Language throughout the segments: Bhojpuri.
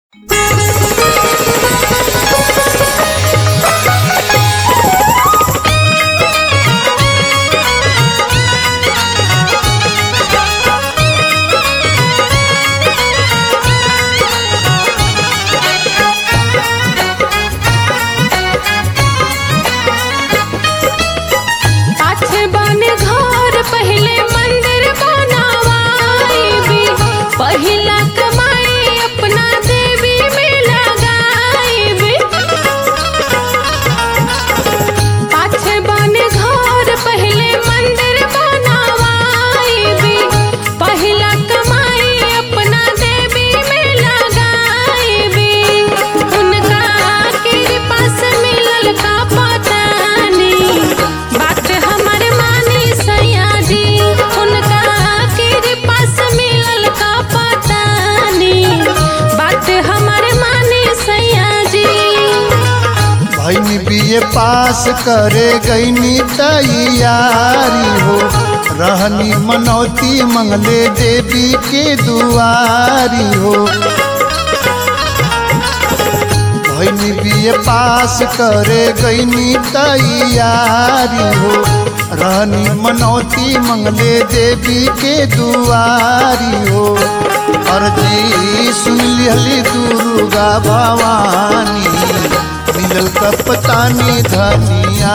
बीए पास करे गईनी तैयारी हो रहनी मनौती मंगले देवी के दुआरी हो भैनी बीए पास करे गईनी तैयारी हो रहनी मनौती मंगले देवी के दुआरी हो अर्जी सुन लिहली दुर्गा भवानी मिलल कपतानी धनिया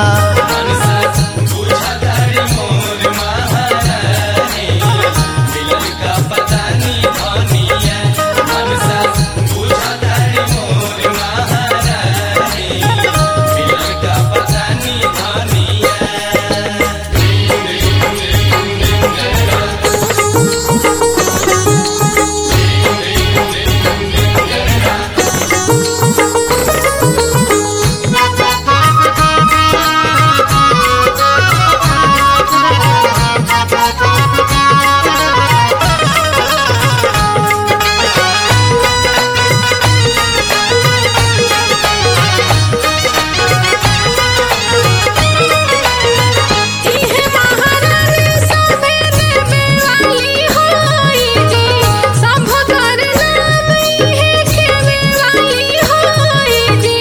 इहे महारानी सभे देवे वाली होई जी सब कर नाम इहे खेवे वाली होई जी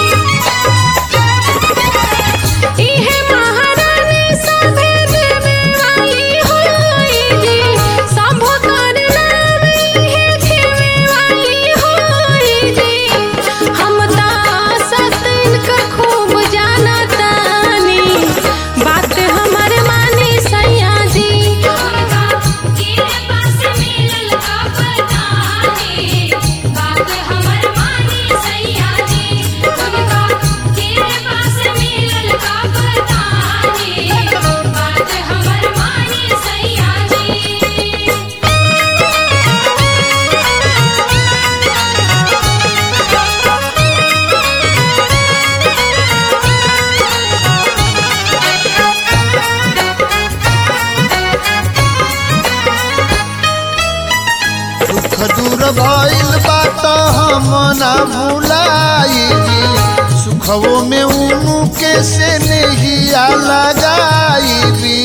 इहे महारानी सभे देवे वाली होई जी सब कर नाम इहे खेवे वाली होई जी हम ता सतन का खूब जानतानी बात हमर मानी सैया जी के पास मिलल का बताने बात हमर मानी सैया जी उनका के पास मिलल का बताने बात हमर मानी सैया जी दुख दूर भइल बात हम ना भुलाई सुखवो में उनु के से नहिया लगाई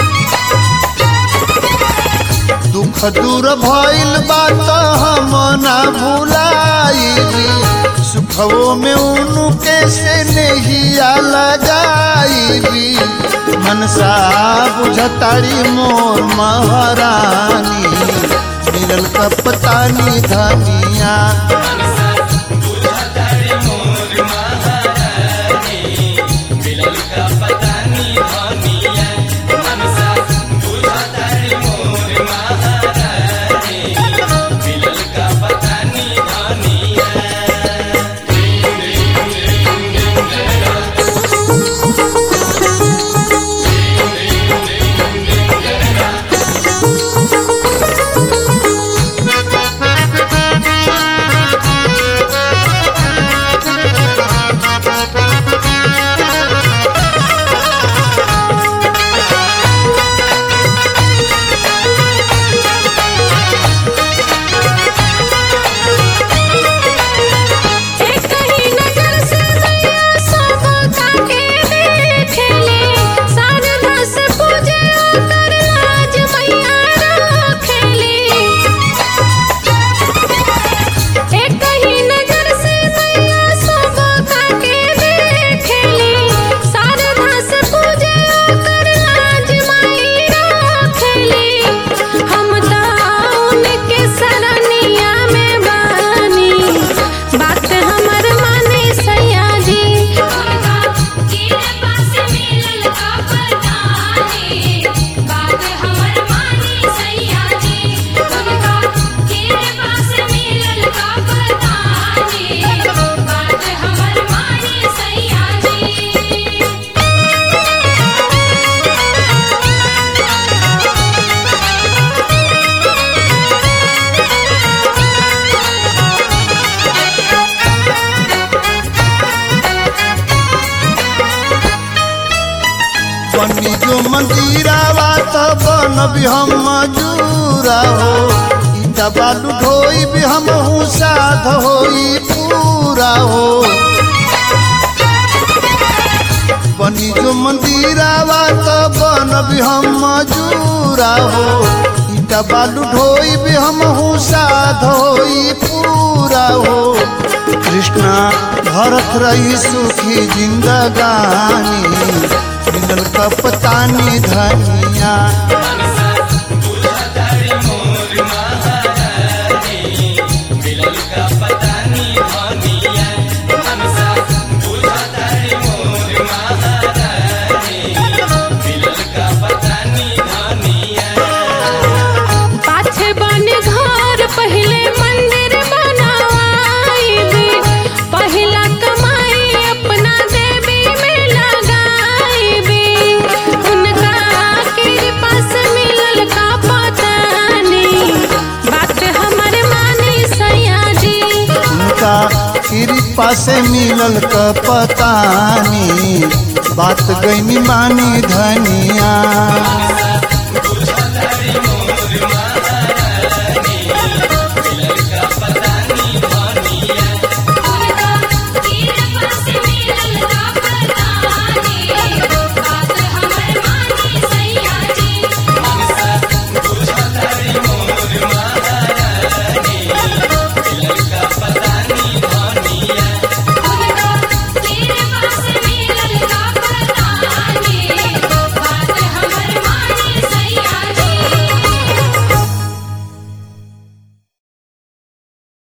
दुख दूर भइल बात हम ना भुलाई सुखवो में उनु के से नहिया लगाई मनसा बुझतारी मोर महारानी मिलल कपतानी धनिया बनी जो मंदिरावा त बनबी हम मजूरा हो ईटा बालू ढोई भी हम हूँ साध होई पूरा हो बनी जो मंदिरावा त बनबी हम मजूरा हो ईटा बालू ढोई भी हम हूँ साध होई पूरा हो कृष्णा भरत रही सुखी जिंदगानी मिलल कपतानी धनिया पाछे बने घर पहले मंदिर बनावाईबी पहिला कमाई अपना देवी में लगाईबी उनका कृपा से मिलल का पता नहीं बात हमर मानी सैया जी उनका कृपा से मिलल कपतानी बात गईनी मानी धनिया